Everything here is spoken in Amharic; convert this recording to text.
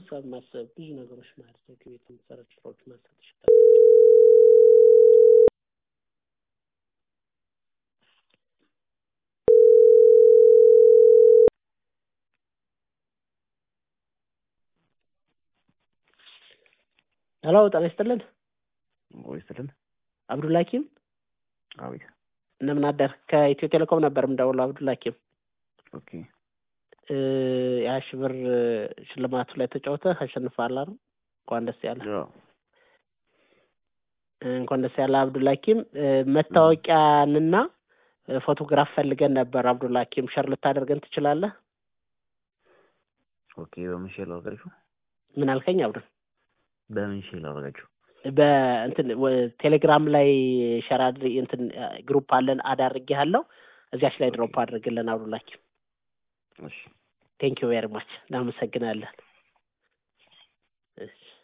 ሂሳብ ማሰብ ብዙ ነገሮች ማድረግ ቤት የሚሰራ ስራዎች ማሰብ ይችላል። ሄሎ ጤና ይስጥልን። ወይ ስልን አብዱልሀኪም አቤት። እንደምን አደር? ከኢትዮ ቴሌኮም ነበር የምደውለው። አብዱልሀኪም ኦኬ እ የሀያ ሺህ ብር ሽልማቱ ላይ ተጫውተህ አሸንፈሃል አይደል? እንኳን ደስ ያለህ። ያው እንኳን ደስ ያለህ አብዱልሀኪም። እ መታወቂያንና እ ፎቶግራፍ ፈልገን ነበር አብዱልሀኪም። ሸር ልታደርገን ትችላለህ? ኦኬ። በምን ሼር ላደርጋችሁ? ምን አልከኝ አብዱል? በምን ሼር ላደርጋችሁ? በእንትን ወ- ቴሌግራም ላይ ሸር አድርግ እንትን ግሩፕ አለን አድ አድርጌሃለሁ። እዚያች ላይ ድሮፕ አድርግልን አብዱልሀኪም። እሺ ቴንክ ዩ ቬሪ ማች እናመሰግናለን። እሺ